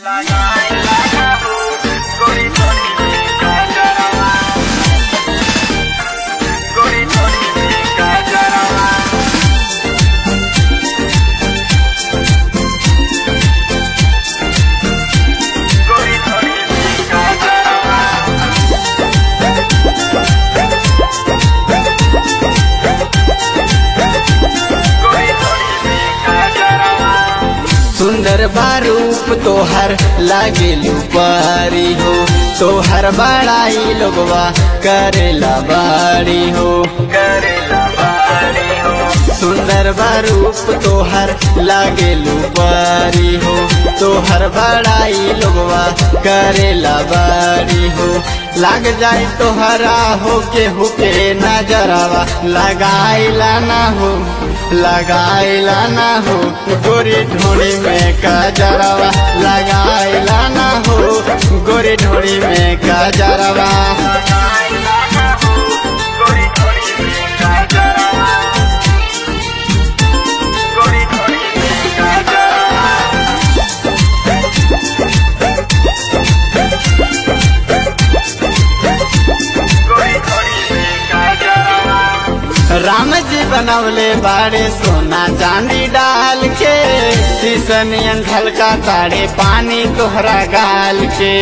सुंदर बारूप तोहर लागे लुपारी हो तोहर बड़ाई लोगवा करेला बारी हो करेला बारी हो सुंदर बारूप तोहर लागे लुपारी हो तोहर बड़ाई लोगवा करेला बारी हो लाग जाए तोहरा हो के हुके नजरवा लगाइला ना हो लगाइला ना हो गोरी ढोड़ी में काजरवा लगाइला ना हो गोरी ढोड़ी में काजरवा राम जी बनवले बाड़े सोना चांदी डाल के शीशनियन ढलका ताड़े पानी तोहरा गाल के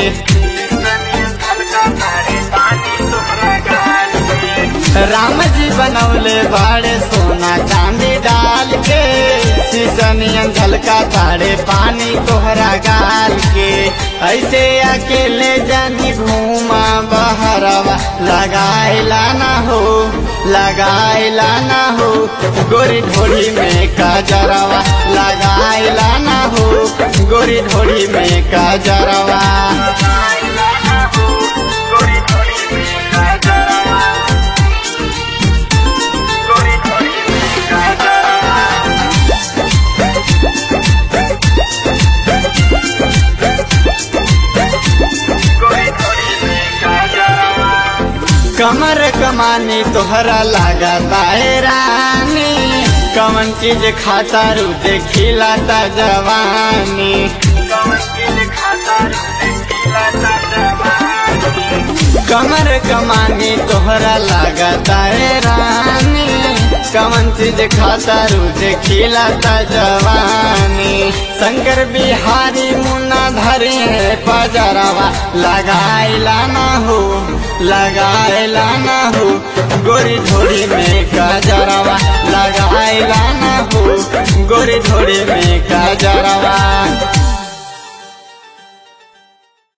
राम जी बनवले बाड़े सोना चांदी डाल के शीशनियन ढलका ताड़े पानी तोहरा गाल के ऐसे अकेले जानी घूमा बहरवा लगाइला ना हो लगाइला ना हो गोरी ढोड़ी में काजरवा लगाइला ना हो गोरी ढोड़ी में काजरवा कमर कमानी तोहरा लागता है रानी कमन चीज खाता रुझे खिलाता जवानी कमर कमानी तोहरा लागता है रानी कमन चीज खाता रुझे खिलाता जवानी शंकर बिहारी मुन्ना धरे पजरवा लगाइला ना हो लगाइला ना हो गोरी ढोड़ी में काजरवा लगाइला ना हो गोरी ढोड़ी में काजरवा